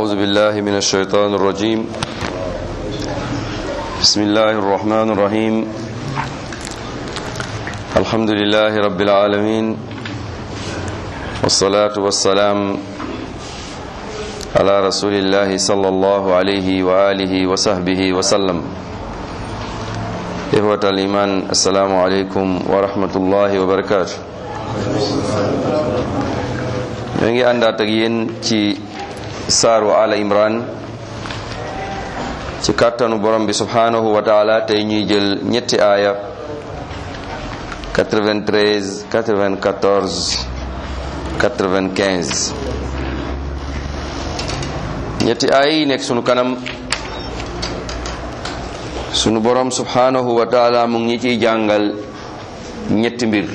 أعوذ بالله من الشيطان الرجيم بسم الله الرحمن الرحيم الحمد لله رب العالمين والصلاة والسلام على رسول الله صلى الله عليه وآله وصحبه وسلم إخوة الإيمان السلام عليكم ورحمة الله وبركاته ñoo ngi àndaat ak yéen ci saaru ala imran ci kàttanu borom bi subhanahu wa taala tey ñuy jël ñetti aaya 93 94 95 ñetti aaya yi nekk sunu kanam sunu borom subhanahu wa taala mu ngi ciy jàngal ñetti mbir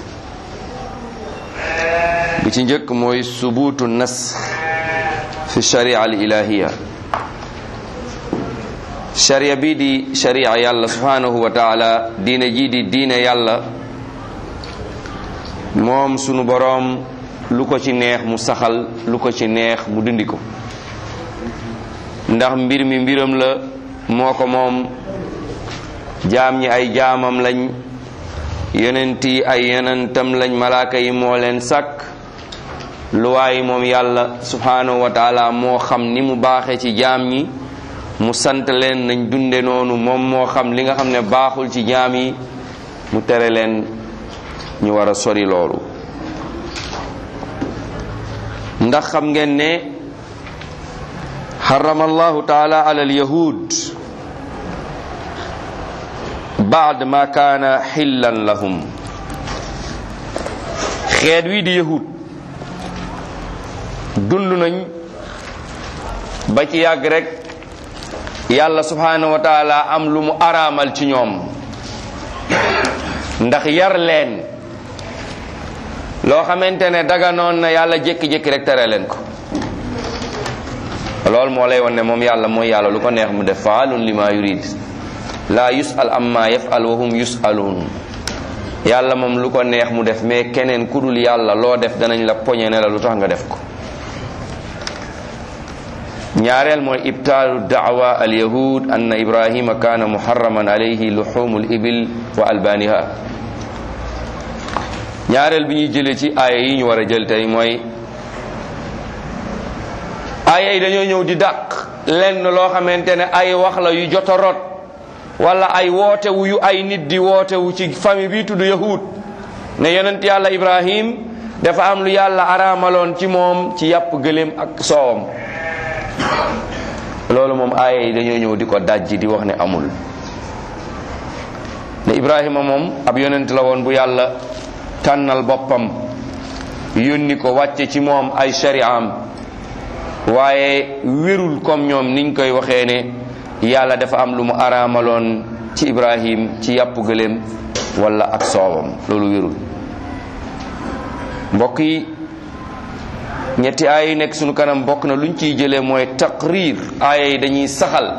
bi ci njëkk mooy subuutu nas fi sharia al ilahiya sharia bii di sharia yàlla subhanahu wa taala diine jii di diine yàlla moom sunu boroom lu ko ci neex mu saxal lu ko ci neex mu dindi ko ndax mbir mi mbiram la moo ko moom jaam ñi ay jaamam lañ yonent yi ay yonentam lañ malaaka yi moo leen sàkk luwaay moom yàlla subhanahu wa taala moo xam ni mu baaxee ci jaam ñi mu sant leen nañ dunde noonu moom moo xam li nga xam ne baaxul ci jaam yi mu tere leen ñu war a sori loolu ndax xam ngeen ne xarama allahu taala ala alyahud baad ma kaana xillan lahum xeet wii di yahud dund nañ ba ci yàgg rek yàlla subhanahu wa taala am lu mu araamal ci ñoom ndax yar leen loo xamante ne daganoon na yàlla jékki-jékki rek tere leen ko loolu moo lay won ne moom yàlla mooy yàlla lu ko neex mu def faalun lima yurid la yusal amma yafal wa hum yusaluun yàlla moom lu ko neex mu def mais keneen ku dul yàlla loo def danañ la poñe ne la lu tax nga def ko ñaareel mooy ibtaalu daawa alyahud anna ibrahima kaana muharraman alayhi luxumu libil wa albaniha ñaareel bi ñuy jëlee ci aaya yi ñu war a jël tey mooy aaya yi dañoo ñëw di dàq lenn loo xamante ne ay wax la yu jot a rot wala ay wootewu yu ay nit di wootewu ci famille bi tudd yahud ne yonent yàlla ibrahim dafa am lu yàlla araamaloon ci moom ci yàpp gëléem ak soowam loolu moom aaya yi dañoo ñëw di ko dajji di wax ne amul ne ibrahima moom ab yonent la woon bu yàlla tànnal boppam yónni ko wàcce ci moom ay shari'am waaye wérul comme ñoom niñ koy waxee ne yàlla dafa am lu mu araamaloon ci ibrahim ci yàpp gëléem wala ak soowam loolu wérul mbokk yi ñetti aaya yi nekk sunu kanam bokk na luñ ciy jëlee mooy taqrir aaya yi dañuy saxal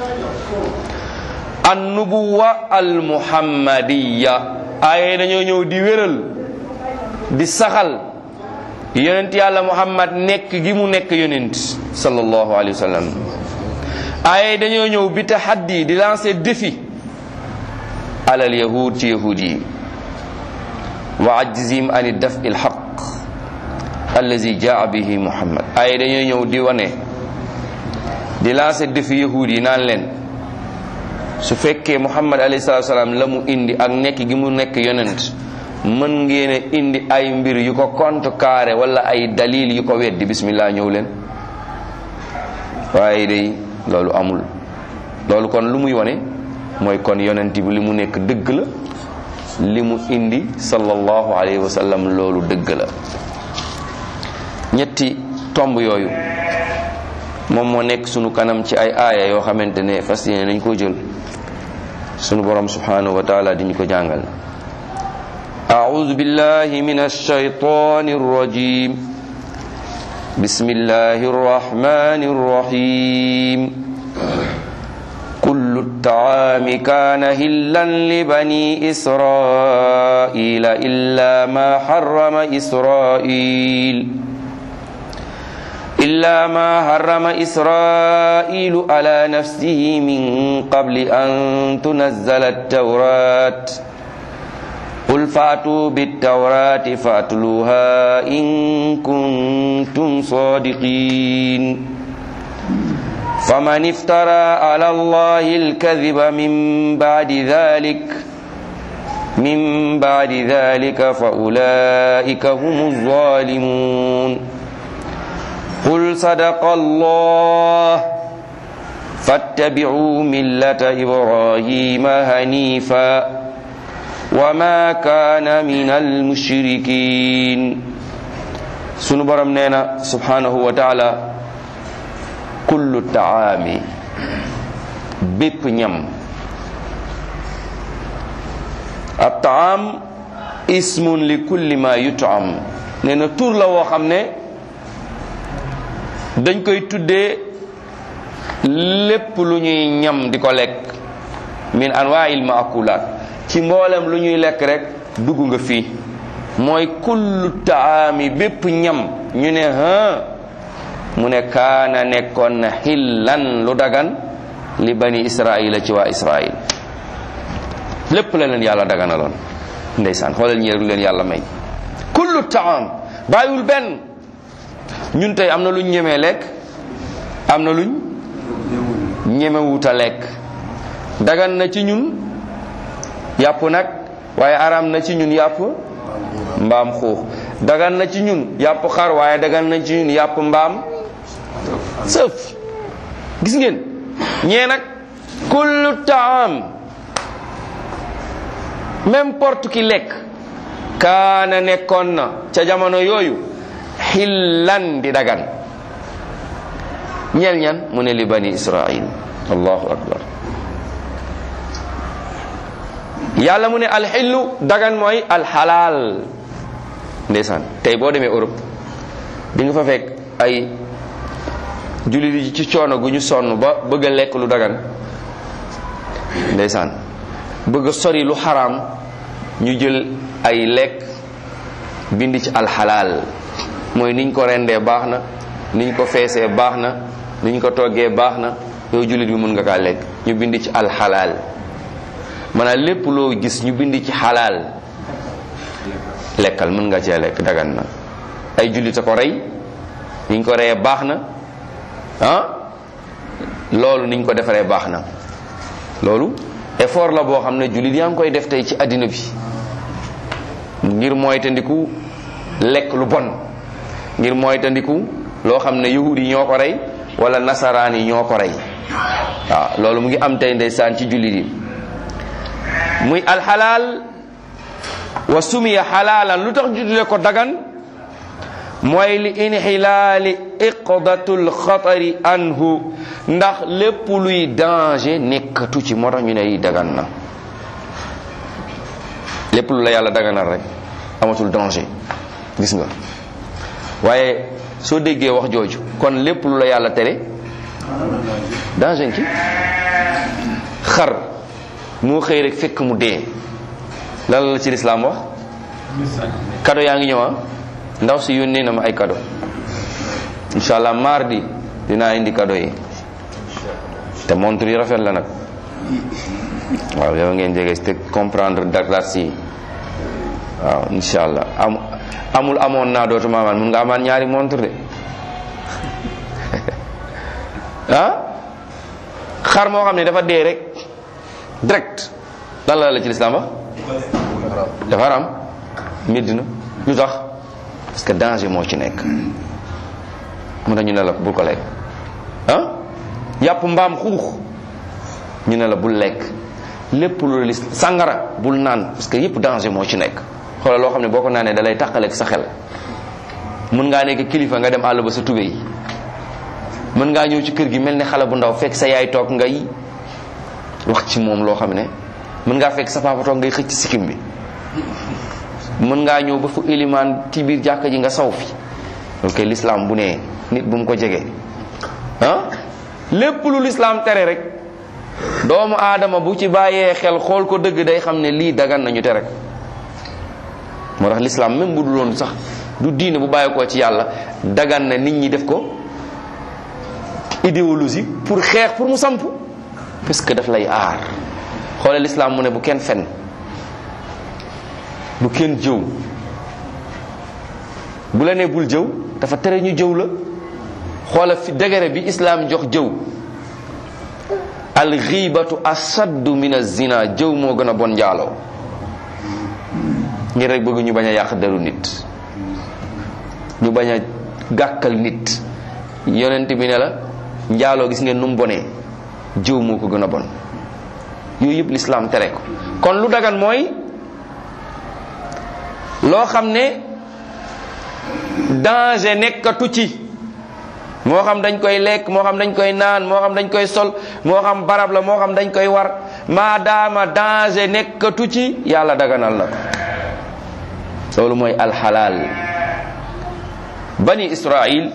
an nubuwa al muhammadiya aaya yi dañoo ñëw di wéral di saxal yonent yàlla muhammad nekk gi mu nekk yonent sallallahu alayhi wa sallam aaya yi dañoo ñëw bi tahaddi di lancer défi alal yahud ci yahud yi wa ajzim an daf il haq allazi jaa bihi muhammad ay dañoo ñëw di wane di lancer défi yahud yi naan leen su fekkee muhammad alayhi salatu salaam la mu indi ak nekk gi mu nekk yonent mën ngeen a indi ay mbir yu ko contrecarré wala ay dalil yu ko weddi bismillah ñëw leen waaye day loolu amul loolu kon lu muy wane mooy kon yonent bi li mu nekk dëgg la li mu indi sallallahu alayhi wa sallam loolu dëgg la ñetti tomb yooyu moom moo nekk sunu kanam ci ay aaya yoo xamante ne fas yéene nañ koo jël sunu borom subhanahu wa taala di ñu ko jàngal أعوذ بالله من الشيطان الرجيم بسم الله الرحمن الرحيم كل الطعام كان هلا لبني إسرائيل إلا ما حرم إسرائيل إلا ما حرم إسرائيل على نفسه من قبل أن تنزل التوراة قل فأتوا بالتوراة فأتلوها إن كنتم صادقين فمن افترى على الله الكذب من بعد ذلك من بعد ذلك فأولئك هم الظالمون قل صدق الله فاتبعوا ملة إبراهيم هنيفا وما كان من المشركين sunu borom nee na subhanahu wa taala kullu taami bépp ñam ab taam ismun li kulli ma yutam nee na tur la woo xam ne dañ koy tuddee lépp lu ñuy ñam di ko lekk min anwaa'il maakulaat ci mboolem lu ñuy lekk rek dugg nga fii mooy kullu taami bépp ñam ñu ne ha mu ne kaana nekkoon na xillan lu dagan li bani israila ci waa israil lépp la leen yàlla daganaloon ndeysaan xoolal ñi rek lu leen yàlla may kullu taam bàyyiwul benn ñun tey am na luñ ñemee lekk am na luñ ñemewuta lekk dagan na ci ñun yàpp nag waaye aram na ci ñun yàpp mbaam xuux dagan na ci ñun yàpp xar waaye dagan na ci ñun yàpp mbaam sëf gis ngeen ñee nag kullu taam n'importe qui lekk kaana nekkoon na ca jamono yooyu xillan di dagan ñeel ñan mu ne li bani israil allahu akbar yàlla mu ne alxillu dagan mooy alxalaal ndeysaan tey boo demee Europe di nga fa fekk ay jullit yi ci coono gu ñu sonn ba bëgg a lekk lu dagan ndeysaan bëgg a sori lu xaraam ñu jël ay lekk bind ci alxalaal mooy niñ ko rendee baax na niñ ko feesee baax na niñ ko toggee baax na yow jullit bi mun nga kaa lekk ñu bind ci alxalaal maanaam lépp loo gis ñu bind ci xalaal lekkal mën nga cee lekk dagan na ay jullit a ko rey niñ ko reyee baax na ah loolu niñ ko defaree baax na loolu effort la boo xam ne jullit yaa ngi koy def tey ci àddina bi ngir moytandiku lekk lu bon ngir moytandiku loo xam ne yahud yi ñoo ko rey wala nasaraan yi ñoo ko rey waaw loolu mu ngi am tey ndeysaan ci jullit yi muy alxalaal wa sumiya xalaalan lu tax juddule ko dagan mooy li inxilaali iqdatul xatari anhu ndax lépp luy danger nekkatu ci moo tax ñu ne yi dagan na lépp lu la yàlla daganal rek amatul danger gis nga waaye soo déggee wax jooju kon lépp lu la yàlla tere danger ci xar moo xëy rek fekk mu dee lan la ci lislaam wax kado yaa ngi ñëw ndaw si yónnee na ma ay kado incha allah mardi dinaa indi kado yi te montre yi rafet la nag waaw yow ngeen jege te comprendre Dakar si waaw incha allah am amul amoon naa dootuma amaan mun nga amaan ñaari montre de ah xar moo xam ne dafa dee rek direct lan la la ci lislaam wax dafa haram medd na lu tax parce que danger moo ci nekk mu tax ñu ne la bul ko lekk ah yàpp mbaam xuux ñu ne la bul lekk lépp lu lis sàngara bul naan parce que yépp danger moo ci nekk xoolal loo xam ne boo ko naanee da lay tàqaleeg sa xel mën ngaa nekk kilifa nga dem àll ba sa tubéy mën ngaa ñëw ci kër gi mel ni xale bu ndaw fekk sa yaay toog ngay wax ci moom loo xam ne mën ngaa fekk sa papa toog ngay xëcc sikkim bi mën ngaa ñëw ba fu ilimaan ci biir jàkka ji nga saw fi ok l'islam bu nee nit bu mu ko jege ah lépp lu l'islam tere rek doomu aadama bu ci bàyyee xel xool ko dëgg day xam ne lii dagan nañu tere ko moo tax l'islam même bu du loon sax du diine bu bàyyi ko ci yàlla dagan na nit ñi def ko idéologie pour xeex pour mu samp parce que daf lay aar xoolal lislaam mu ne bu kenn fen bu kenn jëw bu la nee bul jëw dafa tere ñu jëw la xoolal fi degere bi islaam jox jëw al xiibatu asaddu min az-zina jëw moo gën a bon njaaloo ngir rek bëgg ñu bañ a yàq deru nit ñu bañ a gàkkal nit yonent bi ne la njaaloo gis ngeen nu mu bonee jëw moo ko gën a bon yooyu yëpp lislaam tere ko kon lu dagan mooy loo xam ne danger nekkatu ci moo xam dañ koy lekk moo xam dañ koy naan moo xam dañ koy sol moo xam barab la moo xam dañ koy war maadaama danger nekkatu ci yàlla daganal na ko loolu mooy alxalaal bani israil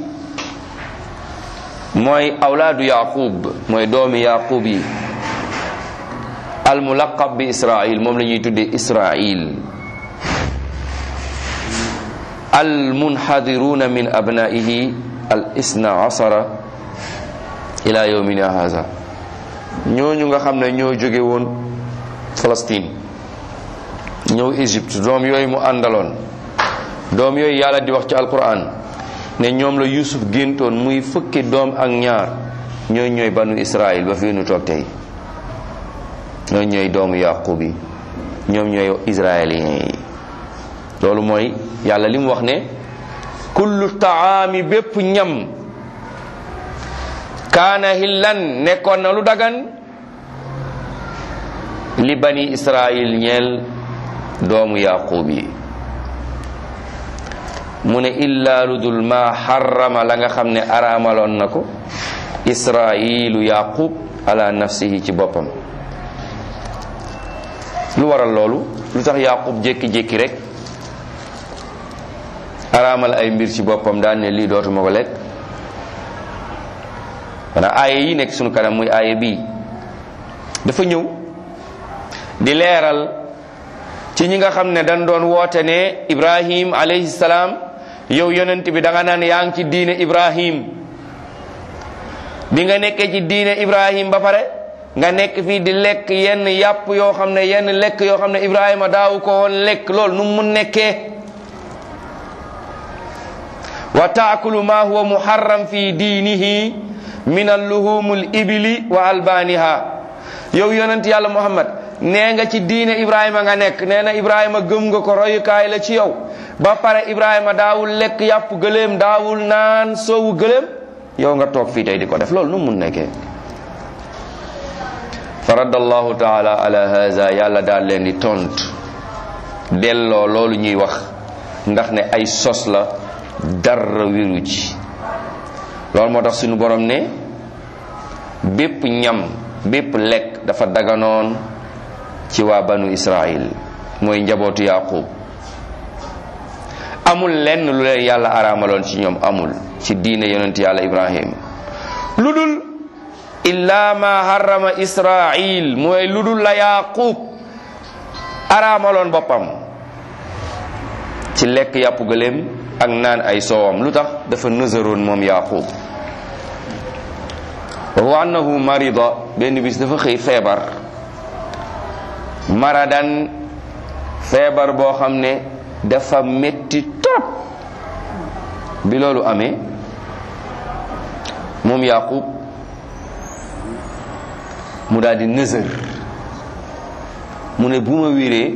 mooy awlaadu yaqub mooy doomi yaqub yi almulaqab bi israil moom la ñuy tuddee israil almunhadiruna min abnaihi al isna asara ila yawmina haza ñooñu nga xam ne ñoo jóge woon Palestine ñëw Égypte doom yooyu mu àndaloon doom yooyu yàlla di wax ci alquran ne ñoom la Yusuf géntoon muy fukki doom ak ñaar ñooy ñooy banu Israël ba fii nu toog tey ñooy ñooy doomu Yaqub yi ñoom ñooy israéliens yi loolu mooy yàlla li mu wax ne kullu taami bépp ñam kaana hillan nekkoon na lu dagan li bani israil ñeel doomu yaqub yi mu ne illa lu dul ma xarama la nga xam ne araamaloon na ko israilu yaqub ala nafsihi ci boppam lu waral loolu lu tax yaqub jékki-jékki rek araamal ay mbir ci boppam daan ne lii dootuma ko lekk wana aaye yi nekk sunu kanam muy aaye bii dafa ñëw di leeral ci ñi nga xam ne dañ doon woote ne ibrahim alayhi salaam yow yonent bi da nga naan yaa ngi ci diine ibrahim bi nga nekkee ci diine ibrahim ba pare nga nekk fii di lekk yenn yàpp yoo xam ne yenn lekk yoo xam ne ibrahima daawu ko woon lekk loolu nu mu nekkee wa taakulu ma huwa muharram fi diinihi min alluhum ibili wa albaniha yow yonent yàlla muhammad nee nga ci diine ibrahima nga nekk nee na ibrahima gëm nga ko royukaay la ci yow ba pare ibrahima daawul lekk yàpp gëléem daawul naan soowu gëléem yow nga toog fii tey di ko def loolu nu mun nekkee fa radda allahu taala ala haza yàlla daal leen di tontu delloo loolu ñuy wax ndax ne ay sos la dara wiru ci loolu moo tax suñu borom ne bépp ñam bépp lekk dafa daganoon ci waa banu israil mooy njabootu yaqub amul lenn lu leen yàlla araamaloon ci ñoom amul ci diine yonent yàlla ibrahim lu dul illa ma harrama israil mooy lu dul la yaqub araamaloon boppam ci lekk yàpp gëléem ak naan ay soowam lu tax dafa nësaroon moom yaqub wa huwa annahu marida benn bis dafa xëy feebar maradan feebar boo xam ne dafa metti trop bi loolu amee moom yaqub mu daal di nësër mu ne bu ma wéree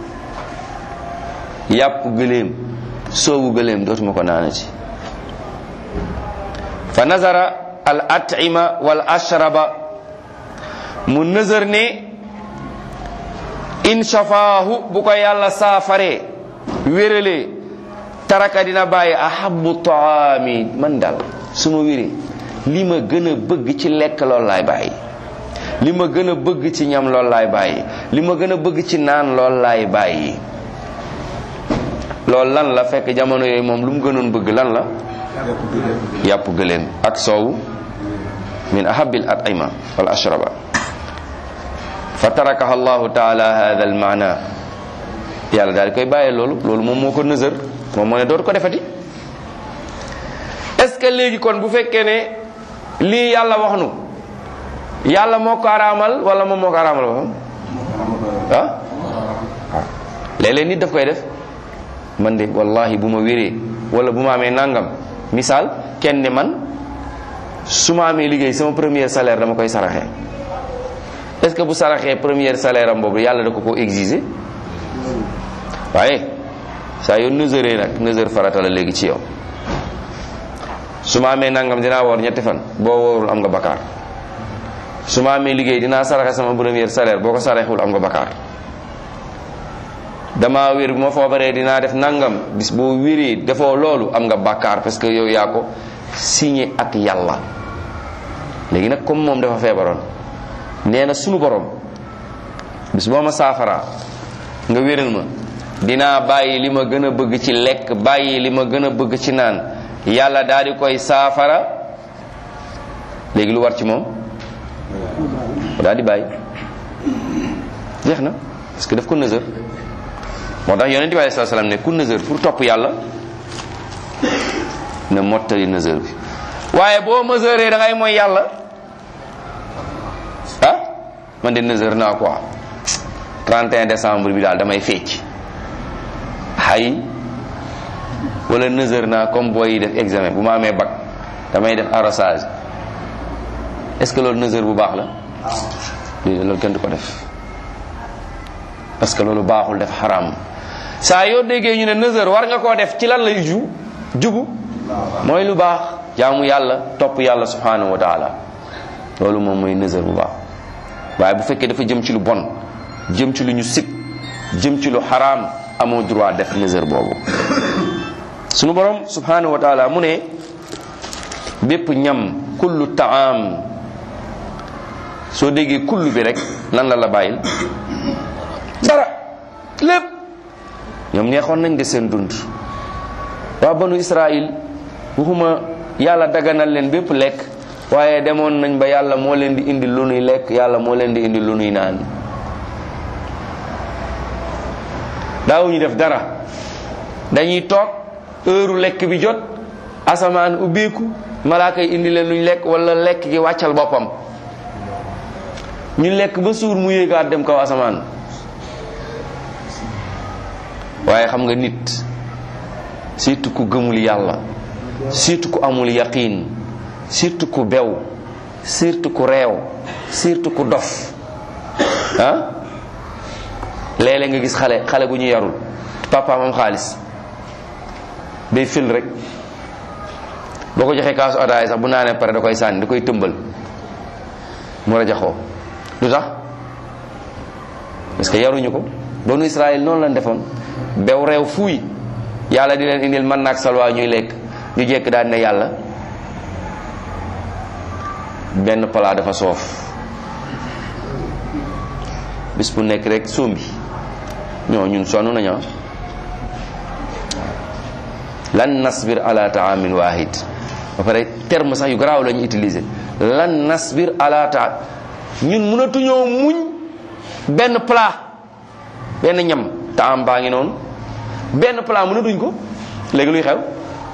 yàpp gëléem soowu gëléem dootuma ko naana ci fa nazara al atima wal ashraba mu nësër ne in shafaahu bu ko yàlla saafaree wéralee taraka dina bàyyi ahabu taami man dal su ma wéree li ma gën a bëgg ci lekk loolu laay bàyyi li ma gën a bëgg ci ñam loolu laay bàyyi li ma gën a bëgg ci naan loolu laay bàyyi loolu lan la fekk jamono yooyu moom lu mu gënoon bëgg lan la yàpp gëléem ak soow min ahabil at'ima wal ashraba fa tarakaha allahu taala hada al maana yàlla daal di koy bàyyee loolu loolu moom moo ko nësër moom moo ne dootu ko defati est ce que léegi kon bu fekkee ne lii yàlla wax nu yàlla moo ko araamal wala moom moo ko araamal boppam ah waaw léeg-léeg nit daf koy def man de wallahi bu ma wéree wala bu ma amee nangam misaal kenn ne man su ma amee liggéey sama premier salaire dama koy saraxee est ce que bu saraxee premier salaire am boobu yàlla da ko ko exiger waaye saa yoo nësëree nag nësër farata la léegi ci yow su ma amee nangam dinaa woor ñetti fan boo woorul am nga bakkaar su ma amee liggéey dinaa saraxe sama premier salaire boo ko saraxul am nga bakkaar dama wér bu ma foobaree dinaa def nangam bis boo wéree defoo loolu am nga bakkaar parce que yow yaa ko signé ak yàlla léegi nag comme moom dafa feebaroon nee na sunu borom bis boo ma saafaraa nga wéral ma dinaa bàyyi li ma gën a bëgg ci lekk bàyyi li ma gën a bëgg ci naan yàlla daal di koy saafara léegi lu war ci moom daal di bàyyi jeex na parce que daf ko nësër moo tax yonent bi alei sat salaam ne ku nësër pour topp yàlla ne mottali nësër bi waaye boo mësëree da ngay mooy yàlla ah man de nësër naa quoi 31 décembre bi daal damay fecc hay wala nësër naa comme booy yi def examen bu ma amee bac damay def arrosage est ce que loolu nësër bu baax la loolu kenn du ko def parce que loolu baaxul def xaraam saa yoo déggee ñu ne nësër war nga koo def ci lan lay ju jubu mooy lu baax jaamu yàlla topp yàlla subhanahu wa taala loolu moom mooy nësër bu baax waaye bu fekkee dafa jëm ci lu bon jëm ci lu ñu sib jëm ci lu xaraam amoo droit def nësër boobu sunu borom subhanahu wa taala mu ne bépp ñam kullu taam soo déggee kullu bi rek lan la la bàyyil dara lépp ñoom neexoon nañ de seen dund waa banu israil waxuma yàlla daganal leen bépp lekk waaye demoon nañ ba yàlla moo leen di indi lu nuy lekk yàlla moo leen di indi lu nuy naan daawuñu def dara dañuy toog heure lekk bi jot asamaan ubbeeku malaaka yi indi leen luñ lekk wala lekk gi wàccal boppam ñu lekk ba suur mu yéegaat dem kaw asamaan waaye xam nga nit surtout ku gëmul yàlla surtout ku amul yaqiin surtout ku bew surtout ku réew surtout ku dof ah léeg-léeg nga gis xale xale bu ñu yarul papaam am xaalis day fil rek boo ko joxee kaasu ataaya sax bu naanee pare da koy sànni da koy tëmbal mu rajaxoo lu tax parce que yaruñu ko banu Israël noonu lañ defoon bew réew fuuy yàlla di leen indil man naag salwaa ñuy lekk ñu jekk daan ne yàlla benn plat dafa soof bis bu nekk rek sombi ñoo ñun sonn nañu lan nasbir ala taamin wahid ba pare terme sax yu garaaw la ñu utiliser lan nasbir ala ta ñun mënatuñoo muñ benn plat benn ñam taam baa ngi noonu benn plat mënatuñ ko léegi luy xew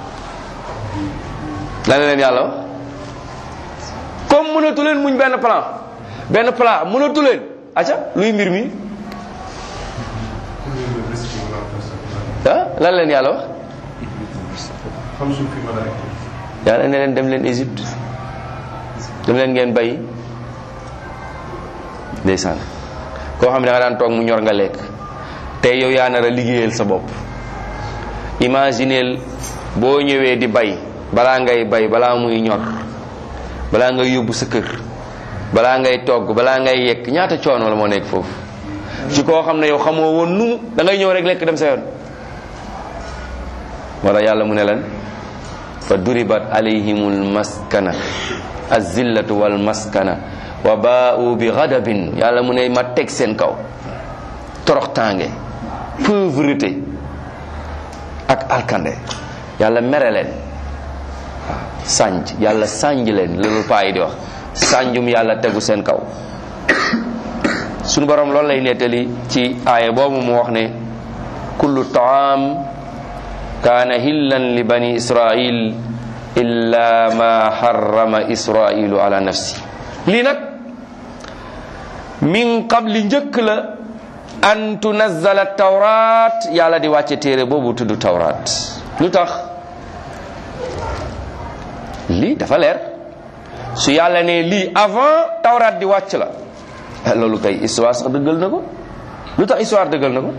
lan la leen yàlla wax comme mënatu leen muñ benn plat benn plat mënatu leen acca luy mbir mi ah lan leen yàlla wax yàlla ne leen dem leen Égypte dem leen ngeen bay ndeysaan koo xam ne da nga daan toog mu ñor nga lekk tey yow yaa nar a liggéeyal sa bopp imagineel boo ñëwee di bay balaa ngay bay balaa muy ñor balaa ngay yóbbu sa kër balaa ngay togg balaa ngay yekk ñaata coono la moo nekk foofu ci koo xam ne yow xamoo woon nu da ngay ñëw rek lekk dem sa yoon wala yàlla mu ne lan fa duribat alayhimul maskana azillatu wal maskana wa baa'u bi ghadabin yàlla mu ne ma teg seen kaw toroxtaange pauvreté ak alkande yàlla mere leen waaw sànj yàlla sànj leen loolu paa yi di wax sànjum yàlla tegu seen kaw sunu borom loolu lay nettali ci aaya boobu mu wax ne kullu taam kaana hillan li bani israil illa ma harrama israilu ala nafsi lii nag min qabli njëkk la an tunazzala tawrat yàlla di wàcce téere boobu tudd tawrat lu tax lii dafa leer su yàlla ne lii avant tawrat di wàcc la loolu kay histoire sax dëggal na ko lu tax histoire dëggal na ko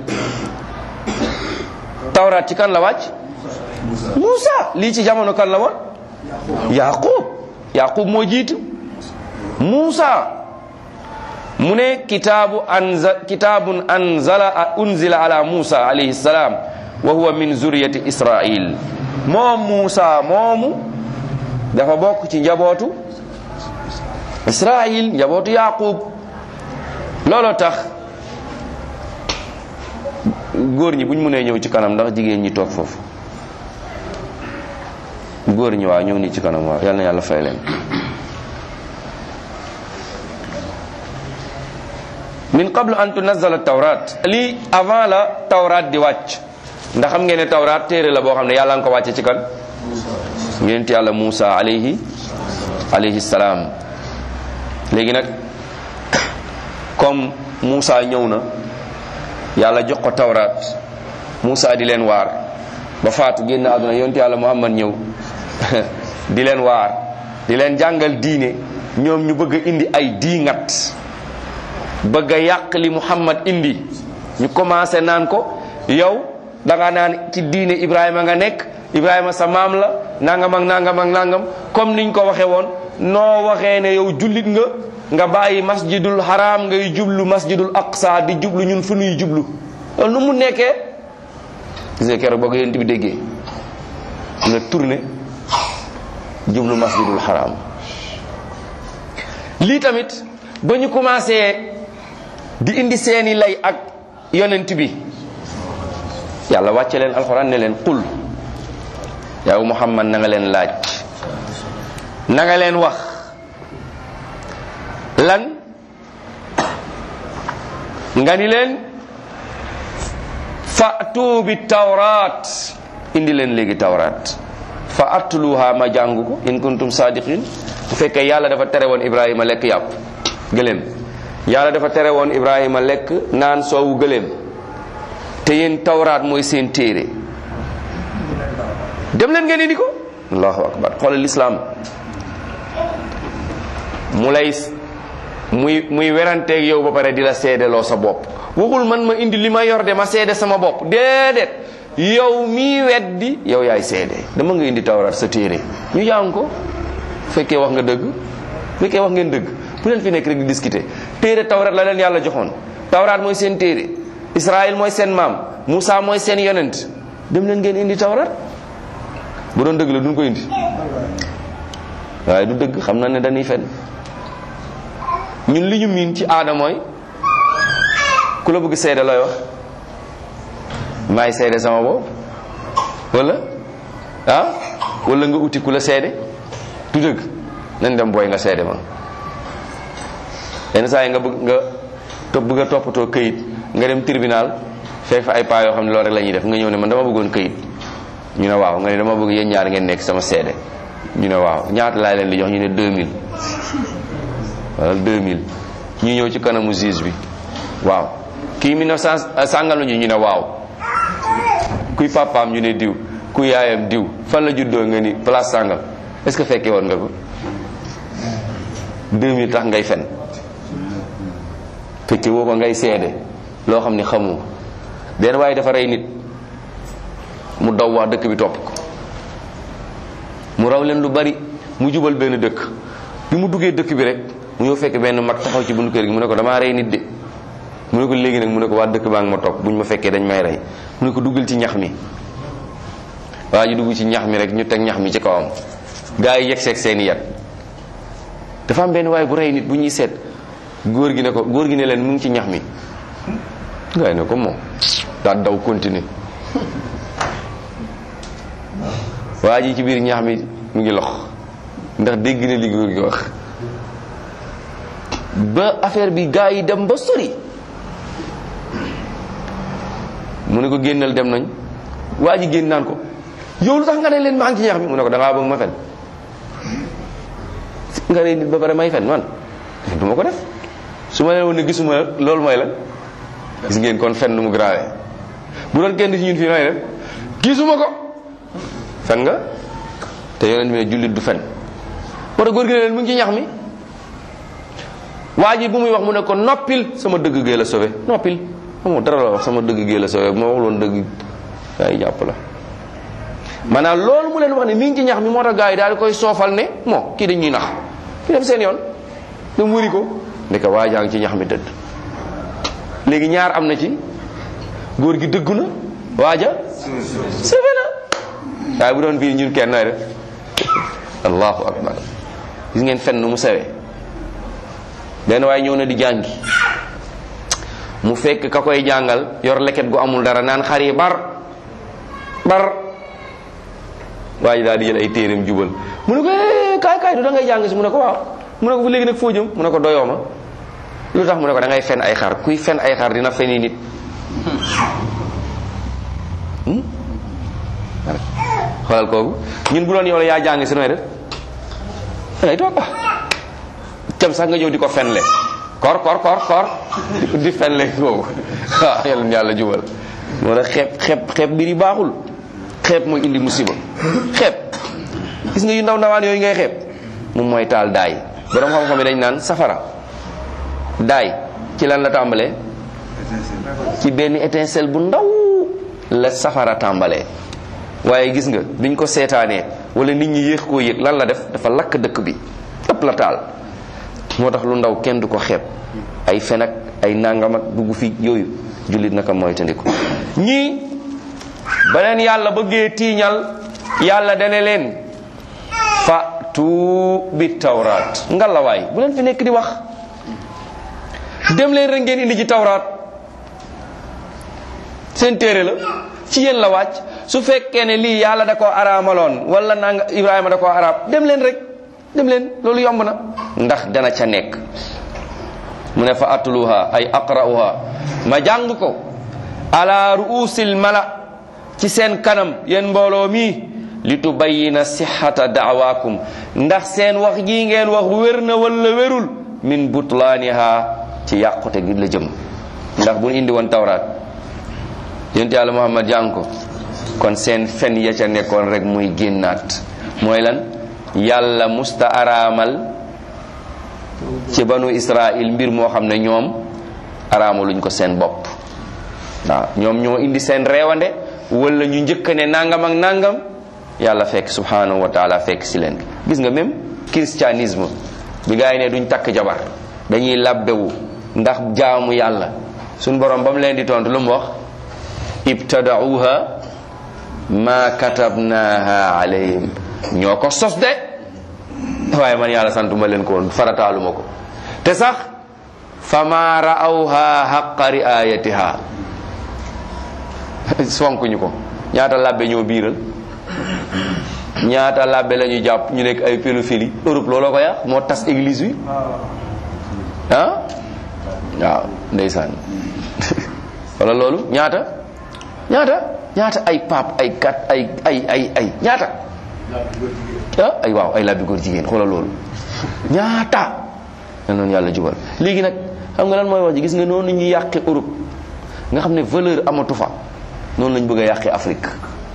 tawrat ci kan la wàcc Muusa lii ci jamono kan la woon Yaqub Yaqub moo jiitu Muusa mu ne kitaabu anza kitaabun anzala unzila ala Muusa alayhi salaam wa huwa min zuriyati Israil moom Muusa moomu dafa bokk ci njabootu Israil njabootu Yaqub looloo tax góor ñi buñ mënee ñëw ci kanam ndax jigéen ñi toog foofu góor ñi waaw ñëw nii ci kanam waaw yal na yàlla fay leen min qablu an tunazzala tawrat lii avant la tawrat di wàcc ndax xam ngeen ne tawrat téere la boo xam ne yàlla nga ko wàcce ci kan yonent yàlla Muusa alayhi alayhi salaam léegi nag comme Muusa ñëw na yàlla jox ko tawrat Muusa di leen waar ba faatu génn àdduna yonent yàlla Muhammad ñëw di leen waar di leen jàngal diine ñoom ñu bëgg a indi ay diingat bëgg a yàq li Muhammad indi ñu commencé naan ko yow da nga naan ci diine Ibrahima nga nekk Ibrahima sa maam la nangam ak nangam ak nangam comme niñ ko waxee woon noo waxee ne yow jullit nga nga bàyyi masjidul haram ngay jublu masjidul aqsa di jublu ñun fu nuy jublu loolu nu mu nekkee gis nga keroog ba ko yéen bi déggee nga tourné jublu masjidul haram lii tamit ba ñu commencé di indi seeni lay ak yonent bi yàlla wàcce leen alxuraan ne leen qul yow muhammad na nga leen laaj na nga leen wax lan nga ni leen fa'tu bi tawraat indi leen léegi tawraat fa atluha ma jàng ko in kuntum sadiqin bu fekkee yàlla dafa tere woon ibrahima lekk yàpp gëléem yàlla dafa tere woon ibrahima lekk naan soowu gëléem te yéen tawraat mooy seen téere dem leen ngeen indi ko allahu akbar xoolal lislaam mu lay muy muy weranteeg yow ba pare di la seedeloo sa bopp waxul man ma indi li ma yor de ma seede sama bopp déedéet yow mii weddi yow yaay seede dama nga indi tawraat sa téere ñu jàng ko fekkee wax nga dëgg fekkee wax ngeen dëgg bu leen fi nekk rek di discuter téere tawraat la leen yàlla joxoon tawraat mooy seen téere Israël mooy seen maam Moussa mooy seen yonent dem leen ngeen indi tawraat bu doon dëgg la duñ ko indi waaye du dëgg xam na ne dañuy fen ñun li ñu miin ci aada mooy ku la bëgg seede looy wax maay seede sama bopp wala ah wala nga uti ku la seede du dëgg nañ dem booy nga seede ma yenn saa yi nga bëgg nga topp bëgg a toppatoo këyit nga dem tribunal fekk fa ay paa yoo xam ne loolu rek la ñuy def nga ñëw ne man dama bëggoon këyit ñu ne waaw nga ne dama bëgg yéen ñaar ngeen nekk sama seede ñu ne waaw ñaata laa leen di jox ñu ne 2000 wala 2000 ñu ñëw ci kanamu juge bi waaw kii 1900 sàngal ñu ñu ne waaw kuy papaam ñu ne diw kuy yaayam diw fan la juddoo nga ni place sàngal est-ce que fekkee woon nga ko 2000 tax ngay fen fekke woo ko ngay seede loo xam ni xamu benn waaye dafa rey nit mu daw wax dëkk bi topp ko mu raw leen lu bari mu jubal benn dëkk bi mu duggee dëkk bi rek mu ñëw fekk benn mag taxaw ci buntu kër gi mu ne ko damaa rey nit de mu ne ko léegi nag mu ne ko waa dëkk baa ngi ma topp buñ ma fekkee dañ may rey mu ne ko duggal ci ñax mi waa ji dugg ci ñax mi rek ñu teg ñax mi ci kawam gaa yi yegg seeg seeni yat dafa am benn waaye bu rey nit bu ñuy seet góor gi ne ko góor gi ne leen mu ngi ci ñax mi gaa yi ne ko moom daa daw continuer waa ji ci biir ñax mi mu ngi lox ndax dégg na li góor gi wax ba affaire bi gaa yi dem ba sori mu ne ko génnal dem nañ waa ji génn naan ko yow lu tax nga ne leen maa ngi ci ñax mi mu ne ko da ngaa bëgg ma fen nga ne nit ba pare may fen man du ma ko def su ma leen woon ne gisuma loolu mooy la gis ngeen kon fen nu mu grave bu doon kenn ci ñun fii may def gisuma ko fen nga te yonent bi ne jullit du fen moo tax góor gi ne leen mu ngi ci ñax mi waa ji bu muy wax mu ne ko noppil sama dëgg gee la sauvé noppil amoo dara la wax sama dëgg gee la sauvé bu ma wax loon dëgg ay jàpp la maanaam loolu mu leen wax ne mi ngi ci ñax mi moo tax gars yi daal di koy soofal ne moo kii dañuy nax kii dem seen yoon dem wëri ko ndeke waa jaa ngi ci ñax mi dëdd léegi ñaar am na ci góor gi dëggu na waaja sauvé na waaye bu doon fii ñun kenn nooy def allahu akbar gis ngeen fenn nu mu sewee benn waaye ñëw na di jàngi mu fekk ka koy jàngal yor leket gu amul dara naan xar yi bar bar waa ji daal di jël ay téereem jubal mu ne ko eh kaay kaay du da ngay jàng si mu ne ko waaw mu ne ko bu léegi nag foo jëm mu ne ko doyoo ma lu tax mu ne ko da ngay fen ay xar kuy fen ay xar dina feni nit xoolal kooku ñun bu doon yow la yaa jàng si nooy def da ngay toog tem sax nga ñëw di ko fenle kor kor kor kor di fenle kooku waaw yàlla na yàlla jubal moo tax xeeb xeeb xeeb mbir yi baaxul xeeb mooy indi musiba xeeb gis nga yu ndaw ndawaan yooyu ngay xeeb moom mooy taal daay borom xam-xam yi dañ naan safara daay ci lan la tàmbalee ci benn étincelle bu ndaw la safara tàmbalee waaye gis nga biñ ko seetaanee wala nit ñi yéex koo yëg lan la def dafa lakk dëkk bi ëpp la taal moo tax lu ndaw kenn du ko xeeb ay fen ak ay nangam ak dugg fi yooyu jullit naka mooy tandiku ñii ba leen yàlla bëggee tiiñal yàlla dane leen fa tu bi tawraat ngalawaay bu leen fi nekk di wax dem leen rek ngeen indi ci tawraat seen téere la ci yéen la wàcc su fekkee ne lii yàlla da koo araamaloon wala nanga ibrahima da koo araam dem leen rek dem leen loolu yomb na ndax dana ca nekk mu ne fa atluha ay aqra'uha ma jàng ko ala ruusil mala ci seen kanam yéen mbooloo mi li tubayina sixata daawaakum ndax seen wax ji ngeen wax wér na wala wérul min butlaaniha ci yàqute gi la jëm ndax bu ñu indi woon tawraat yonent yàlla muhammad jàng ko kon seen fen ya ca nekkoon rek muy génnaat mooy lan yàlla musta araamal ci banu israil mbir moo xam ne ñoom araamaluñ ko seen bopp waaw ñoom ñoo indi seen reewande wala ñu njëkk ne nangam ak nangam yàlla fekk subhanahu wa taala fekk si leen gis nga même christianisme bi gaa yi ne duñ takk jabar dañuy labbewu ndax jaamu yàlla suñ borom ba mu leen di tontu lu mu wax ibtadauha ma katabnaha alayhim ñoo ko sos de waaye man yàlla santuma leen ko woon farataaluma ko te sax fama ra'awha haqqa riayatiha fonkuñu ko ñaata labbe ñoo biiral ñaata labbe la ñu jàpp ñu nekk ay pédophilie Europe looloo ko yàq moo tas église bi ah waaw ndeysaan wala loolu ñaata ñaata ñaata ay pape ay kat ay ay ay ay ñaata ah ay waaw ay labbi góor jigéen xoolal loolu ñaata na noonu yàlla jubal léegi nag xam nga lan mooy wax ji gis nga noonu ñu yàqe Europe nga xam ne valeur amatu fa noonu lañ bëgg a yàqee Afrique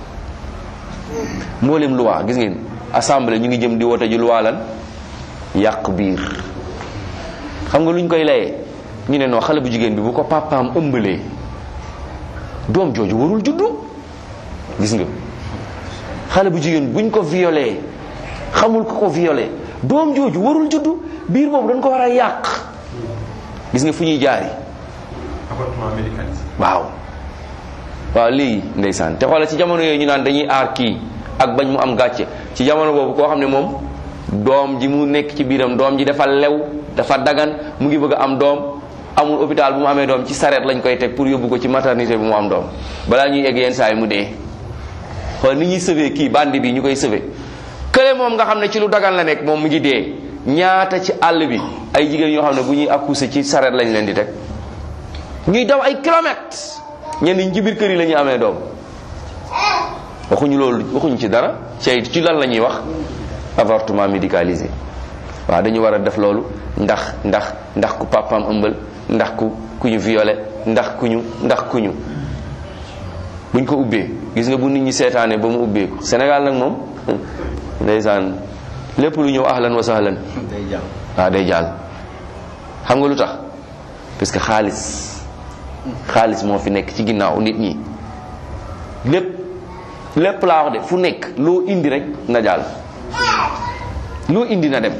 mboolem loi gis ngeen assemblée ñu ngi jëm di wote ji loi lan yàq biir xam nga luñ koy layee ñu ne non xale bu jigéen bi bu ko papaam ëmbalee doom jooju warul juddu gis nga xale bu jigéen buñ ko violé xamul ko ko violé doom jooju warul juddu biir boobu dañ ko war a yàq gis nga fu ñuy jaari avortement médicalisé waaw waaw lii ndeysaan te xoolal ci jamono yooyu ñu naan dañuy aar kii ak bañ mu am gàcce ci jamono boobu koo xam ne moom doom ji mu nekk ci biiram doom ji dafa lew dafa dagan mu ngi bëgg a am doom amul hôpital bu mu amee doom ci sareet lañ koy teg pour yóbbu ko ci maternité bi mu am doom balaa ñuy egg yenn saa yi mu dee xool ni ñuy sauver kii bandi bi ñu koy sauver kële moom nga xam ne ci lu dagan la nekk moom mu ngi dee ñaata ci àll bi ay jigéen yoo xam ne bu ñuy accoucher ci sareet lañ leen di teg ñuy daw ay kilomètres ñenn ñi ci biir kër yi la ñuy amee doom waxuñu loolu waxuñu ci dara ci ci lan la ñuy wax avortement médicalisé waaw dañu war a def loolu ndax ndax ndax ku papaam ëmbal ndax ku ku ñu violé ndax ku ñu ndax ku ñu buñ ko ubbee gis nga bu nit ñi seetaane ba mu ubbeeku Sénégal nag moom ndeysaan lépp lu ñëw ahlan wa sahlan waaw day jàll xam nga lu tax parce que xaalis xaalis moo fi nekk ci ginnaaw nit ñi lépp lépp laa wax de fu nekk loo indi rek na jàll loo indi na dem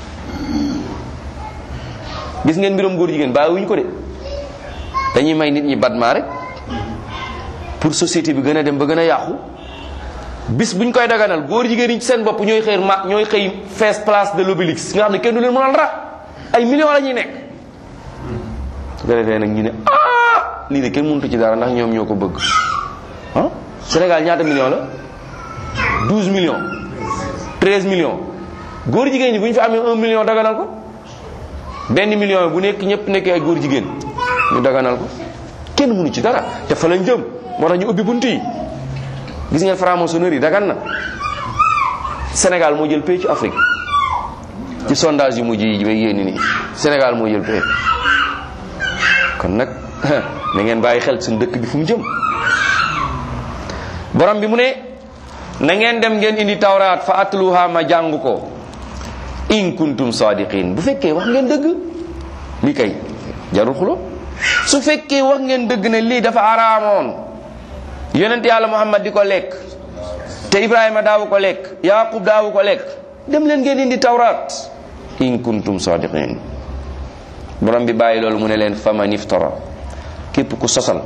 gis ngeen mbiram góor jigéen bàyyiwuñ ko de dañuy may nit ñi batma rek pour société bi gën a dem ba gën a yàqu bis buñ koy daganal góor jigéen yi ci seen bopp ñooy xëy ma ñooy xëy fees place de l'Obélisque nga xam ne kenn du leen mënal ra ay millions la ñuy nekk su ko defee nag ñu ne ah lii de kenn mënut ci dara ndax ñoom ñoo ko bëgg ah Sénégal ñaata millions la 12 millions 13 millions góor jigéen ñi bu ñu fi amee 1 million daganal ko benn million bu nekk ñëpp nekkee ay góor jigéen ñu daganal ko kenn mënu ci dara te fa lañ jëm moo tax ñu ubbi bunt yi gis ngeen franc-maçonnerie yi dagan na Sénégal moo jël pays ci Afrique ci sondage yu mujj yi may yéeni nii Sénégal moo jël pays kon nag na ngeen bàyyi xel suñu dëkk bi fu mu jëm borom bi mu ne na ngeen dem ngeen indi tawraat fa atluha ma jàng ko in kuntum sadiqin bu fekkee wax ngeen dëgg lii kay jarul xulo su fekkee wax ngeen dëgg ne lii dafa araamoon yonent yàlla muhammad di ko lekk te ibrahima daawu ko lekk yaqub daawu ko lekk dem leen ngeen indi tawraat in kuntum sadiqin borom bi bàyyi loolu mu ne leen faman iftara képp ku sosal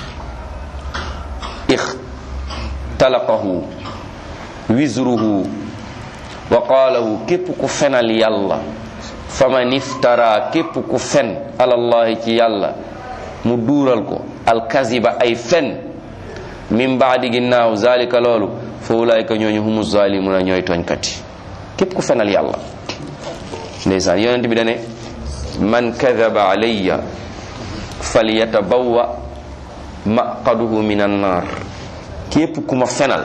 ixtalaqahu wizruhu wa qaalahu képp ku fenal yàlla faman iftara képp ku fen alallahi ci yàlla mu duural ko alkaziba ay fen min baadi ginnaaw zalika loolu fa ulaayka ñooñu humu zalimuna ñooy tooñkati képp ku fenal yàlla ndeysaan yonent bi dane man kadaba alayya falyatabawwa maqaduhu min annar képp ku ma fenal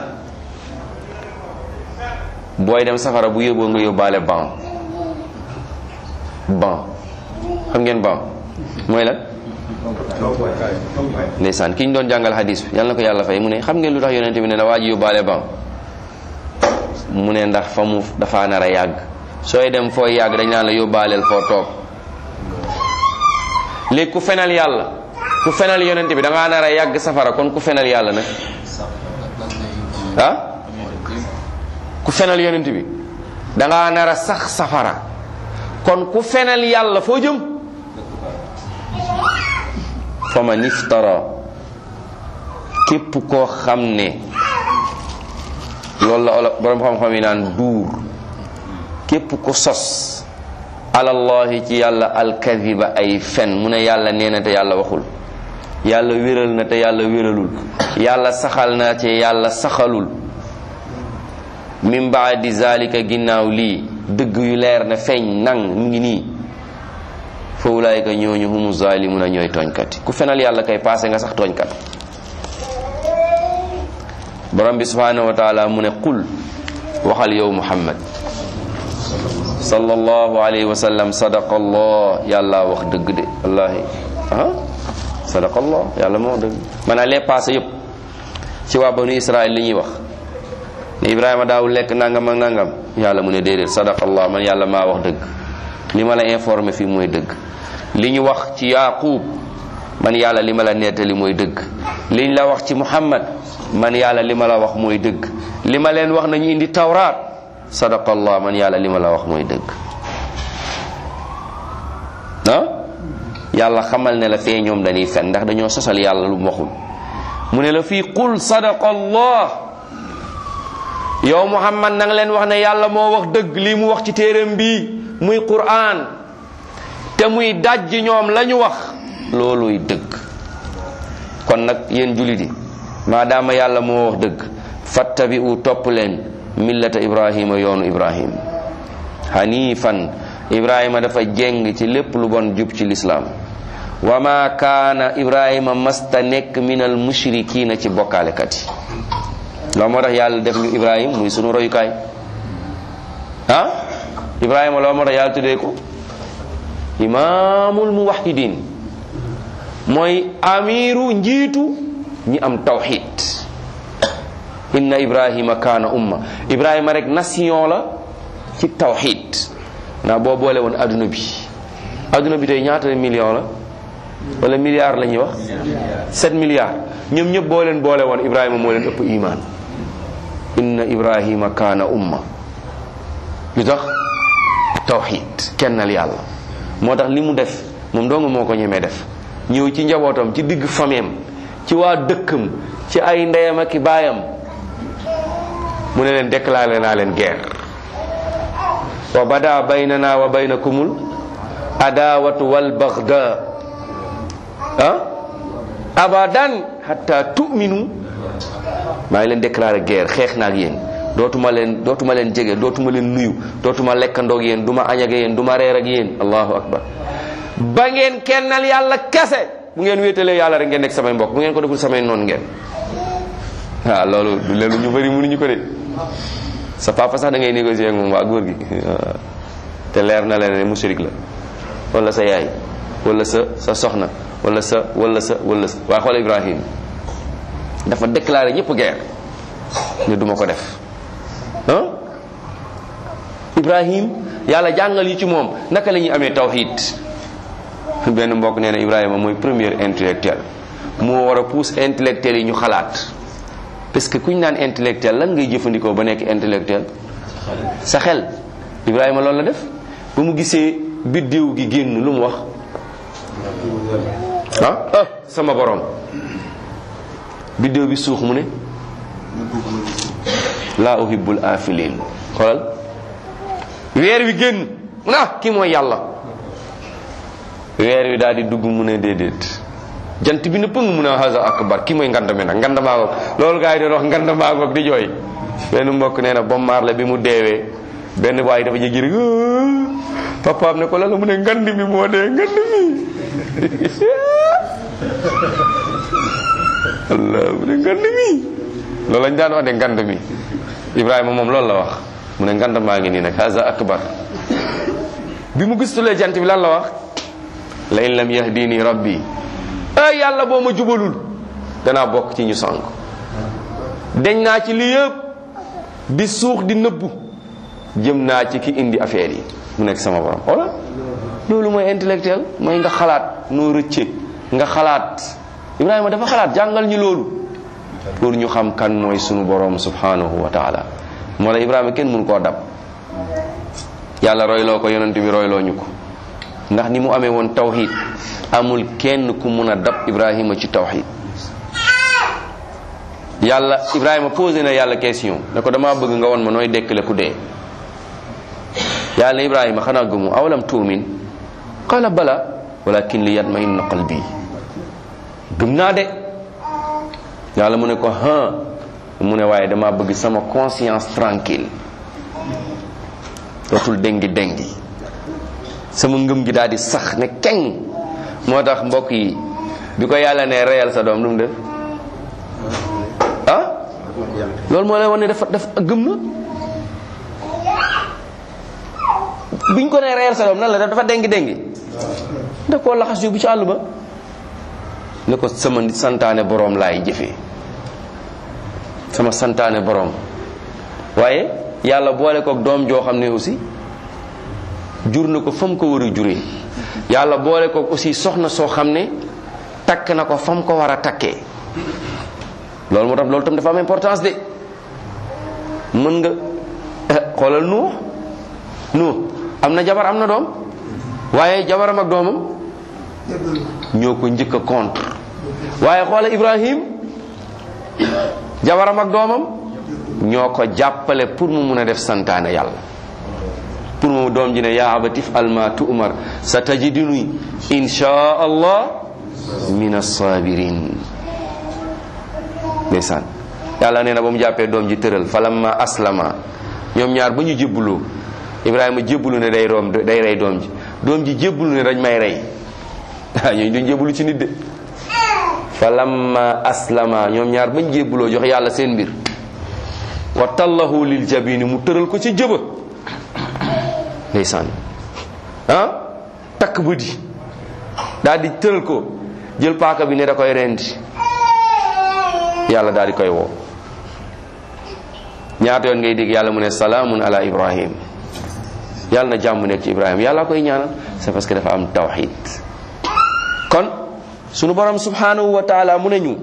booy dem safara bu yóbboo nga yóbbaale ban ban xam ngeen ban mooy lan ndeysaan ki ñu doon jàngal hadis bi yàlla na ko yàlla fay mu ne xam ngeen lu tax yonente bi ne na waa ji yóbbaale ban mu ne ndax fa mu dafa nar a yàgg sooy dem fooy yàgg dañ naan la yóbbaaleel foo toog léegi ku fenal yàlla ku fenal yonente bi da ngaa nar a yàgg safara kon ku fenal yàlla nag ah ku fenal yonent bi dangaa nar a sax safara kon ku fenal yàlla foo jëm fa man iftara képp koo xam ne loolu la olo borom xam-xam yi naan duur képp ko sos alallahi ci yàlla alkadiba ay fen mu ne yàlla nee na te yàlla waxul yàlla wéral na te yàlla wéralul yàlla saxal na te yàlla saxalul min baadi zalika ginnaaw lii dëgg yu leer na feeñ nang mu ngi nii fa ulaayika ñooñu humu zalimuna ñooy tooñkat ku fenal yàlla kay passé nga sax tooñkat borom bi subhanahu wa taala mu ne qul waxal yow muhammad sallallahu alayhi wa sallam sadaqa allah yàlla wax dëgg de wallahi ah sadaqa allah yàlla moo wax dëgg maanaam les passé yëpp ci waa banu israël li ñuy wax ne ibrahima daawul lekk nangam ak nangam yàlla mu ne déedéet sadaqallah man yàlla maa wax dëgg li ma la informé fii mooy dëgg li ñu wax ci yaqub man yàlla li ma la nettali mooy dëgg liñ la wax ci muhammad man yàlla li ma la wax mooy dëgg li ma leen wax nañu indi tawraat sadaqallah man yàlla li ma la wax mooy dëgg ah yàlla xamal ne la fee ñoom dañuy fen ndax dañoo sosal yàlla lu mu waxul mu ne la fii qul sadaqallah yow muhammad na nga leen wax ne yàlla moo wax dëgg lii mu wax ci téeram bi muy quraan te muy dajj ñoom la ñu wax looluy dëgg kon nag yéen jullit yi maadaama yàlla moo wax dëgg fattabi'u topp leen millata ibrahima yoonu ibrahim hanifan ibrahima dafa jeng ci lépp lu bon jub ci lislaam wa ma kaana ibrahima masta nekk minal mushrikiina ci bokkaalekat yi loolu moo tax yàlla def ñu ibrahim muy sunu royukaay ah ibrahima loolu moo tax yàlla tuddee ko imaamul muwahidin mooy amiru njiitu ñi am tawxid inna ibrahima kaana umma ibrahima rek nation la ci tawxid naa boo boole woon adduna bi adduna bi tey ñaata million la wala milliard la ñuy wax 7 milliards ñoom ñëpp boo leen boole woon ibrahima moo leen ëpp iman inna ibrahima kaana umma lu tax tawxid kennal yàlla moo tax li mu def moom dong moo ko ñemee def ñëw ci njabootam ci digg fameem ci waa dëkkam ci ay ndeyam ak i baayam mu ne leen déclaré naa leen guerre wa bada baynana wa baynakumul adawatu wal bagda ah abadan hatta tu'minu maa ngi leen déclaré guerre xeex naa ak yéen dootuma leen dootuma leen jege dootuma leen nuyu dootuma lekkandoog yéen du ma añ ak yéen du ma reer ak yéen allahu akbar ba ngeen kennal yàlla kese bu ngeen wéetalee yàlla rek ngeen nekk samay mbokk bu ngeen ko deful samay noon ngeen waaw loolu du leelu ñu bëri mënuñu ko de sa papa sax da ngay négocier ak moom waa góor gi te leer na leen ne mushrik la wala sa yaay wala sa sa soxna wala sa wala sa wala sa waa xool Ibrahim dafa déclaré ñëpp guerre ne duma ko def ah Ibrahim yàlla jàngal yi ci moom naka la ñuy amee tawhid benn mbokk nee na Ibrahima mooy premier intellectuel moo war a pousse intellectuel yi ñu xalaat parce que kuñ naan intellectuel lan ngay jëfandikoo ba nekk intellectuel sa xel Ibrahima loolu la def ba mu gisee biddiw gi génn lu mu wax ah ah sama borom biddiw bi suux mu ne laa uhibbul afilin xoolal weer wi génn mu ne ah kii mooy yàlla weer wi daal di dugg mu ne déedéet jant bi na pëng mu ne haza akbar kii mooy nganda mi nag nganda maa ngoog loolu gaa yi doon wax nganda maa ngoog di jooy benn mbokk nee na bom maar la bi mu deewee benn waay dafa jéggi rek papaam ne ko la la mu ne ngand mi moo dee ngand mi allah mu ne ngand mi loolu lañ daan wax de ngand mi Ibrahima moom loolu la wax mu ne ngand maa ngi nii nag haza akbar bi mu gistulee jant bi lan la wax la in lam yahdini rabbi ay yàlla boo ma jubalul danaa bokk ci ñu sànk deñ naa ci li yëpp di suux di nëbbu jëm naa ci ki indi affaire yi mu nekk sama borom wala loolu mooy intellectuel mooy nga xalaat noo rëcce nga xalaat Ibrahima dafa xalaat jàngal ñu loolu pour ñu xam kan mooy sunu borom subhanahu wa taala moo la Ibrahima kenn mun koo dab yàlla royloo ko yonent bi royloo ñu ko ndax ni mu amee woon tawxid amul kenn ku mun a dab Ibrahima ci tawxid yàlla Ibrahima posé na yàlla question ne ko damaa bëgg nga won ma nooy dekkale ku dee yàlla ne Ibrahima xanaa gëmu awalam tuumin qala bala walakin li yatmainna qalbi gëm naa de yàlla mu ne ko ha mu ne waaye dama bëgg sama conscience tranquille dootul dengi dengi sama ngëm gi daal di sax ne keng moo tax mbokk yi bi ko yàlla ne reyal sa doom lu mu def ah loolu moo lay wane ne dafa dafa gëm na biñ ko ne reyal sa doom nan la def dafa dengi dengi da koo laxas yóbbu ci àll ba ne ko sama santaane boroom laay jëfee sama santaane boroom waaye yàlla boole kook doom joo xam ne aussi jur na ko fa mu ko war a juree yàlla boole kook aussi soxna soo xam ne takk na ko fa mu ko war a takkee loolu moo tax loolu tam dafa am importance de mën nga xoolal nu nu am na jabar am na doom waaye jabaram ak doomam ñoo ko njëkk a contre waaye xoolal Ibrahim jabaram ak doomam ñoo ko jàppale pour mu mun a def santaane yàlla pour mu doom ji ne yaa abatif alma tu'mar sa tajiduni insha allah min as-sabirin ndeysaan yàlla nee na ba mu jàppee doom ji tëral falamma aslama ñoom ñaar ba ñu jébbuloo ibrahima jébbulu ne day room day rey doom ji doom ji jébbulu ne dañ may rey ah ñooñu duñ jébbulu ci nit de falamma aslama ñoom ñaar bañ jébbuloo jox yàlla seen mbir wa tallahu lil jabini mu tëral ko ci jëba ndeysaan ah takk bët yi daal di tëral ko jël paaka bi ne da koy rendi yàlla daal di koy woo ñaata yoon ngay dégg yàlla mu ne salaamun ala ibrahim yàlla na jàmm nekk ci ibrahim yàlla koy ñaanal c'est parce que dafa am tawxid kon sunu borom subhanahu wa taala mu ne ñu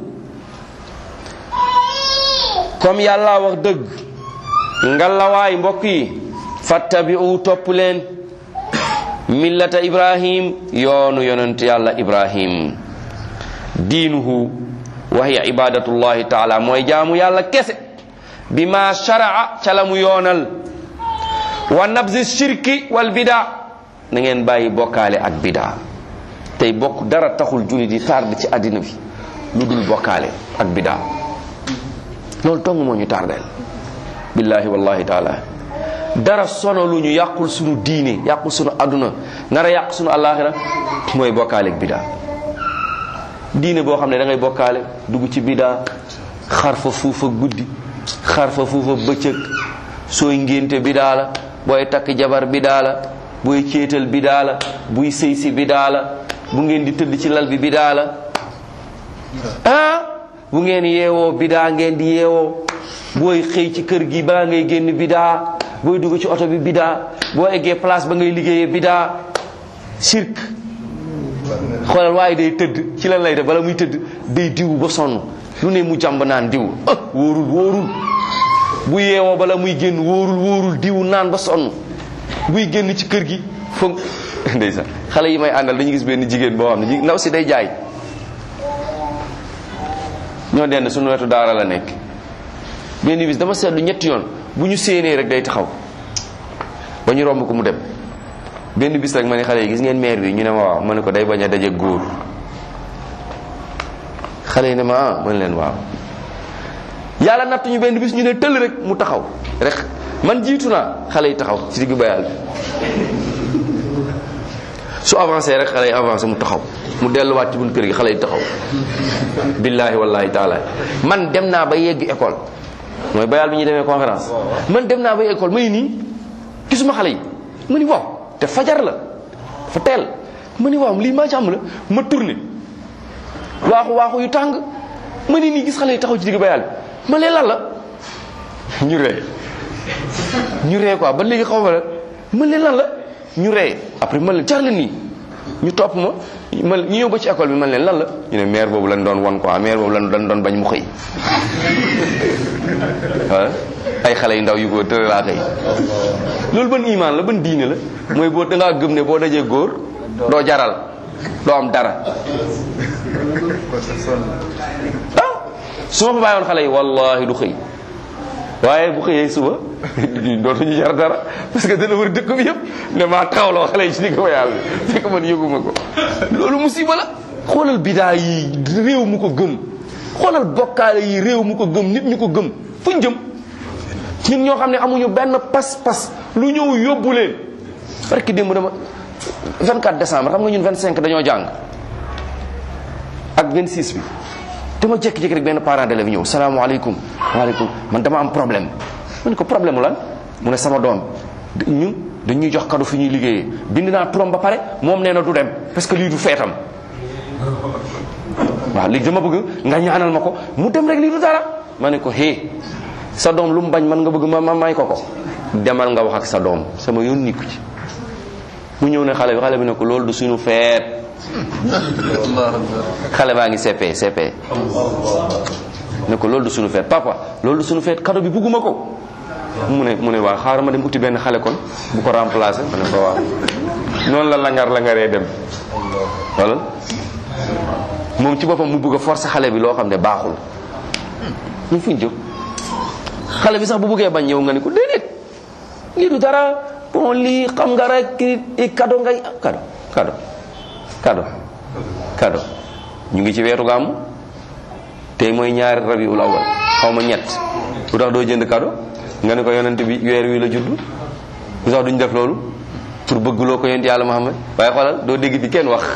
comme yàlla wax dëgg ngalawaay mbokk yi fattabi'u topp leen millata ibrahim yoonu yonent yàlla ibrahim diinuhu wa hiya ibadatullahi taala mooy jaamu yàlla kese bi ma sharaa ca la mu yoonal wa nabzi shirki wal bida na ngeen bàyyi bokkaale ak bida tey bokk dara taxul jullit yi tardé ci àddina bi lu dul bokkaale ak bida loolu tong moo ñu tardeel billahi wallahi taala dara sono lu ñu yàqul sunu diine yàqul sunu àdduna nar a yàq sunu àllaaxira mooy bokkaale ak bida diine boo xam ne da ngay bokkaale dugg ci bida xar fa fuufa guddi xar fa fuufa bëccëg sooy ngénte bidaa la booy takk jabar bidaa la booy céetal bidaa la buy sëy si bidaa la bu ngeen di tëdd ci lal bi bidaa la ah bu ngeen yeewoo bidaa ngeen di yeewoo booy xëy ci kër gi balaa ngay génn bidaa booy dugg ci oto bi bidaa boo eggee place ba ngay liggéeyee bidaa sirk xoolal waaye day tëdd ci lan lay def bala muy tëdd day diw ba sonn lu ne mu jàmb naan diw ah wóorul wóorul bu yeewoo bala muy génn wóorul wóorul diw naan ba sonn buy génn ci kër gi foog ndeysaan xale yi may àndal dañu gis benn jigéen boo xam ne ndaw si day jaay ñoo dend suñu wetu daara la nekk benn bis dama seetlu ñetti yoon bu ñu séenee rek day taxaw ba ñu romb ko mu dem benn bis rek ma ne xale yi gis ngeen maire bi ñu ne ma waaw ma ne ko day bañ a daje góor xale yi ne ma ah ma ne leen waaw yàlla natt ñu benn bis ñu ne tëll rek mu taxaw rek man jiitu naa xale yi taxaw ci diggu bayal bi su avancé rek xale yi avancé mu taxaw mu delluwaat ci bunt kër gi xale yi taxaw billahi wallahi taala man dem naa ba yegg école mooy bayal bi ñuy demee conférence man dem naa ba yegg école may nii gisuma xale yi ma ni waaw te fajar la fa teel ma ni waaw lii maa ci am la ma tourné waaxu waaxu yu tàng ma ni nii gis xale yi taxaw ci digg bayal bi ma lee lan la ñu ree ñu ree quoi ba léegi xaw ma la ma leen lan la ñu ree après man leen jar leen nii ñu topp ma ma ñu ñëw ba ci école bi man leen lan la ñu ne maire boobu lañ doon won quoi maire boobu lañ doon bañ mu xëy waaw ay xale yu ndaw yu góor tëra laa xëy loolu ban imaan la ban diine la mooy boo dangaa gëm ne boo dajee góor doo jaral doo am dara ah su ma fa bàyyoon xale yi wallahi du xëy waaye bu xëyee suba dootuñu jar dara parce que dana wër dëkk bi yëpp ne maa taxawloo xale yi ci digg yàlla bi fekk man yëguma ko loolu musiba la xoolal bidaa yi réew mu ko gëm xoolal bokkaale yi réew mu ko gëm nit ñu ko gëm fuñ jëm ñun ñoo xam ne amuñu benn pas-pas lu ñëw yóbbu leen parce que démb dama 24 décembre xam nga ñun 25 dañoo jàng ak 26 bi dama jékki-jékki rek benn parent d'élève ñëw salaamaaleykum waaleykum man dama am problème ma ne ko problème lan mu ne sama doom ñun dañuy jox cadeau fi ñuy liggéeyee bind naa turam ba pare moom nee na du dem parce que lii du feetam waaw léegi dama bëgg nga ñaanal ma ko mu dem rek lii du dara ma ne ko hé sa doom lu mu bañ man nga bëgg ma ma may ko ko demal nga wax ak sa doom sama yoon nikku ci mu ñëw ne xale bi xale bi ne ko loolu du suñu feet xale baa ngi CP CP ne ko loolu du suñu feet papa loolu du suñu feet cadeau bi bugguma ko mu ne mu ne waa xaaral ma dem uti benn xale kon bu ko remplacer ma ne ko waaw noonu la langar langaree dem wala moom ci boppam mu bëgg a forcer xale bi loo xam ne baaxul ñu fuñ jëm xale bi sax bu bëggee bañ ñëw nga ne ko déedéet lii du dara bon lii xam nga rek kii cadeau ngay cadeau cadeau cadeau cadeau ñu ngi ci weeru gàmmu tey mooy ñaari rabiul awal xaw ma ñett lu tax doo jënd cadeau nga ne ko yonent bi weer wi la judd lu tax duñ def loolu pour bëggloo ko yonent yàlla Muhammad waaye xoolal doo dégg fi kenn wax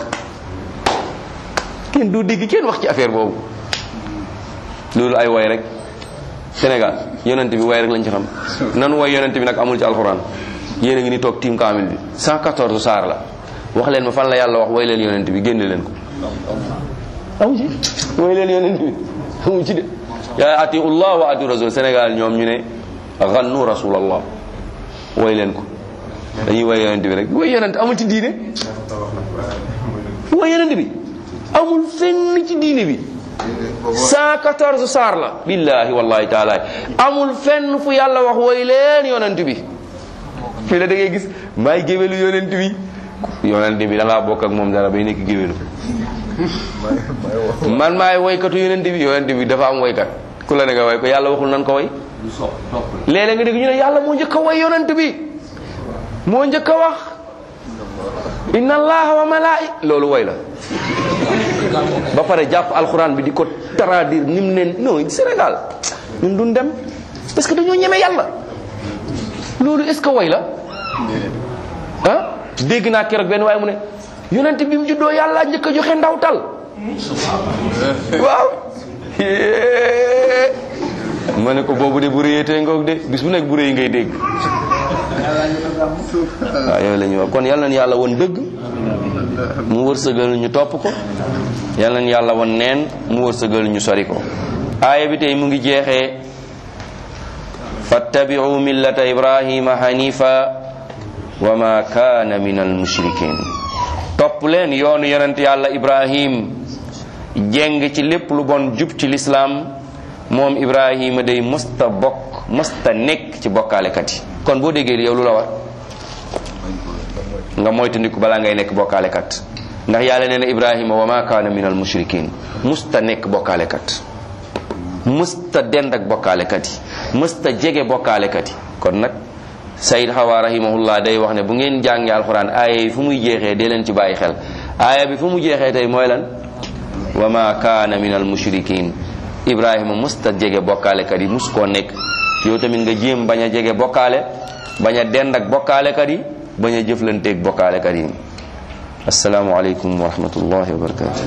kenn doo dégg kenn wax ci affaire boobu loolu ay woy rek Sénégal yonent bi way rek lañ ci xam nan way yonent bi nag amul ci alxuraan yéen a ngi ni toog tiim kaamil bi 114 saar la wax leen ma fan la yàlla wax way leen yonent bi génne leen ko amu ci way leen yonent bi amu ci de yaa atiu llah wa atiu rasul Sénégal ñoom ñu ne gannu rasulallah way leen ko dañuy way yonent bi rek way yonent amul ci diine way yonent bi amul fenn ci diine bi 114 saar la billahi wallahi taala amul fenn fu yàlla wax way leen yonent bi fii la da ngay gis maay géwélu yonent bi yonent bi da ngaa bokk ak moom dara bay nekk géwélu man maay woykatu yonent bi yonent bi dafa am woykat ku la ne nga way ko yàlla waxul nan ko way léeg-léeg nga dégg ñu ne yàlla moo njëkk a way yonent bi moo njëkk a wax inna allaha wa malaai loolu way la ba pare jàpp alxuraan bi di ko traduire ni mu ne non Sénégal ñun duñ dem parce que dañoo ñeme yàlla loolu est ce que way la ah dégg naa keroog benn waaye mu ne yonent bi mu juddoo yàlla njëkk a joxe ndawtal waaw ma ne ko boobu de bu réyee ngoog de bis bu nekk bu réy ngay dégg waaw yooyu la ñuy wax kon yal nañu yàlla woon dëgg mu wërsëgal ñu topp ko yal nañu yàlla woon neen mu wërsëgal ñu sori ko aaya bi tey mu ngi jeexee fattabi'u millata ibrahima hanifa wa ma kaana min al mushrikin topp leen yoonu yonent yàlla ibrahim jeng ci lépp lu bon jub ci lislaam moom ibrahima day mësta bokk mësta nekk ci bokkaalekat yi kon boo déggee yow lu la war nga moytandiku balaa ngay nekk bokkaalekat ndax yàlla nee na ibrahima wa ma kaana min al mushrikin mësta nekk bokkaalekat mësta dend ak bokkaalekat yi mësta jege bokkaalekat yi kon nag sayid xawa rahimahullah day wax ne bu ngeen jàngee alxuraan aaya yi fu muy jeexee dee leen ci bàyyi xel aaya bi fu mu jeexee tey mooy lan wa ma kaana min al mushrikin ibrahima musta jege bokkaalekat yi mus koo nekk yow tamit nga jéem bañ a jege bokkaale bañ a dend ak bokkaalekat yi bañ a jëflanteeg bokkaalekat yi asalaamualeykum wa rahmatullahi wa barakatu